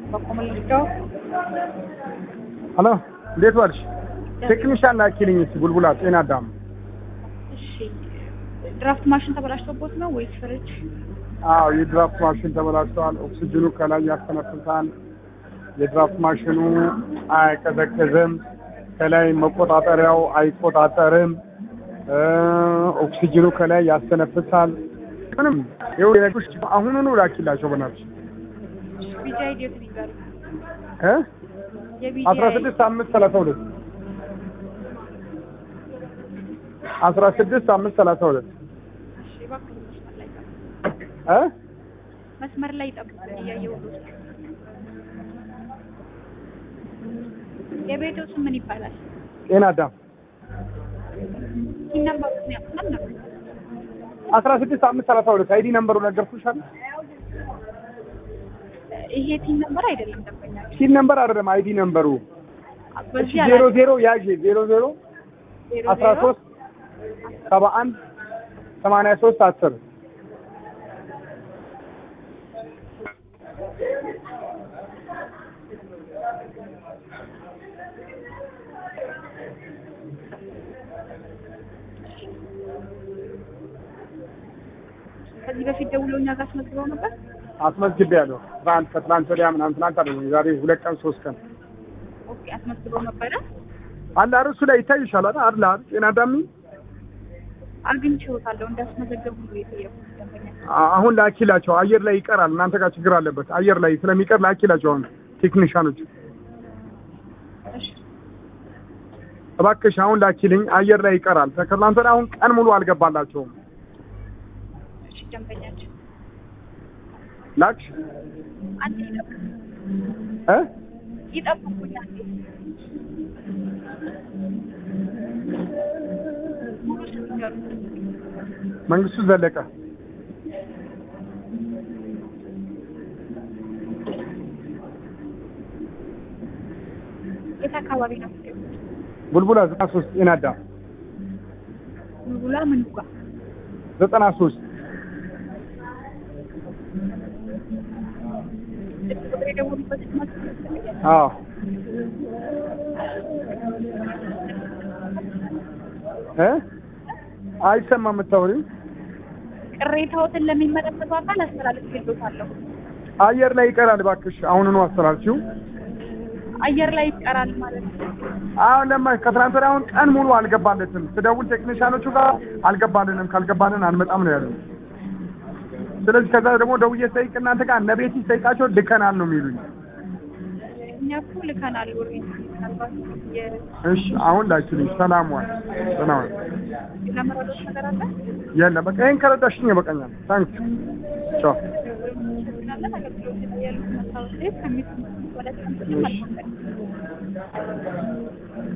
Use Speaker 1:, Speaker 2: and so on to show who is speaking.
Speaker 1: በኮመልዳው
Speaker 2: ሄሎ እንዴት ዋልሽ? ቴክኒሻን ላኪልኝ እስኪ ቡልቡላ ጤና አዳም።
Speaker 1: እሺ ድራፍት ማሽን ተበላሽቶቦት ነው ወይስ ፍሪጅ?
Speaker 2: አዎ የድራፍት ማሽን ተበላሽተዋል። ኦክሲጅኑ ከላይ ያስተነፍሳል። የድራፍት ማሽኑ አይቀዘቅዝም። ከላይ መቆጣጠሪያው አይቆጣጠርም። እ ኦክሲጅኑ ከላይ ያስተነፍሳል። ምንም ይኸው የነገርኩሽ አሁኑኑ ላኪላቸው በእናትሽ
Speaker 1: ቢጂ አይዲዮት ይጋሩ
Speaker 2: እ
Speaker 1: የቢጂ
Speaker 2: አስራ ስድስት አምስት ሰላሳ ሁለት አስራ ስድስት አምስት ሰላሳ ሁለት
Speaker 1: እሺ እባክህ መስመር ላይ ጠብቅ።
Speaker 2: እ
Speaker 1: መስመር ላይ ጠብቅ እያየሁ ነው። የቤቱ ስም ምን ይባላል?
Speaker 2: ጤና አዳም
Speaker 1: ይህ ነምበሩ ምን ያውቃል ነበር?
Speaker 2: አስራ ስድስት አምስት ሰላሳ ሁለት አይዲ ነምበሩ ነገርኩሽ አይደል?
Speaker 1: ይሄ ቲን ነምበር አይደለም ደንበኛ
Speaker 2: ሲል ነምበር አይደለም አይዲ ነምበሩ
Speaker 1: በዚህ
Speaker 2: ዜሮ ዜሮ ያዥ ዜሮ ዜሮ
Speaker 1: ዜሮ
Speaker 2: አስራ
Speaker 1: ዜሮ
Speaker 2: ሶስት ሰባ አንድ ሰማንያ ሶስት አስር
Speaker 1: ከዚህ በፊት ደውለው እኛ ጋር አስመዝግበው ነበር።
Speaker 2: አስመዝግቤያለሁ። ትናንት ከትናንት ወዲያ ምናምን ትናንት አይደለም የዛሬ ሁለት ቀን ሶስት ቀን
Speaker 1: ኦኬ አስመዝግበው ነበረ።
Speaker 2: አለ አይደል? እሱ ላይ ይታይሻል አይደል? አለ አይደል? ጤና አዳሚ
Speaker 1: አግኝቼዎታለሁ እንዳስመዘገቡ ነው የጠየቁት ደንበኛ።
Speaker 2: አ- አሁን ላኪላቸው። አየር ላይ ይቀራል። እናንተ ጋር ችግር አለበት። አየር ላይ ስለሚቀር ላኪላቸው። አሁን ቴክኒሻኖች
Speaker 1: እሺ
Speaker 2: እባክሽ አሁን ላኪልኝ። አየር ላይ ይቀራል። ከትናንት ወዲያ አሁን ቀን ሙሉ አልገባላቸውም።
Speaker 1: እሺ ደንበኛችን
Speaker 2: ላክሽ
Speaker 1: አንዴ ይጠብቁ
Speaker 2: እ
Speaker 1: ይጠብቁኝ አንዴ ሙሉ ስም ይንገሩኝ።
Speaker 2: መንግስቱ ዘለቀ
Speaker 1: የት አካባቢ ነው የምትገኙት?
Speaker 2: ቡልቡላ ዘጠና ሶስት ጤና አዳም
Speaker 1: ቡልቡላ ምኑ ጋር?
Speaker 2: ዘጠና ሶስት
Speaker 1: ስልክ ቁጥር የደወሉበት ማስመዝገብ ይፈልጋል።
Speaker 2: አዎ እ አይሰማም የምታወሪው
Speaker 1: ቅሬታዎትን ለሚመለከተው አካል አስተላልፌልዎታለሁ።
Speaker 2: አየር ላይ ይቀራል። እባክሽ አሁኑኑ አስተላልፊው።
Speaker 1: አየር ላይ ይቀራል ማለት ነው።
Speaker 2: አሁን ለማ ከትናንት ወዲያ አሁን ቀን ሙሉ አልገባለትም። ስደውል ቴክኒሻኖቹ ጋር አልገባልንም፣ ካልገባልን አንመጣም ነው ያሉት። ስለዚህ ከዛ ደግሞ ደውዬ ስጠይቅ እናንተ ጋር እነ ቤቲ ስጠይቃቸው ልከናል ነው የሚሉኝ።
Speaker 1: እኛ እኮ ልከናል። ኦልሬዲ ምናልባት
Speaker 2: እሺ አሁን ላኪልኝ። ሰላም ዋል ሰላም ዋል።
Speaker 1: የለመረዶች ነገር አለ
Speaker 2: የለም በቃ ይሄን ከረዳሽኝ ይበቃኛል። ታንክ ቻው።
Speaker 1: እናመሰግናለን። አገልግሎት ላይ ያሉት መስታወት ከሚሰሙት ወደ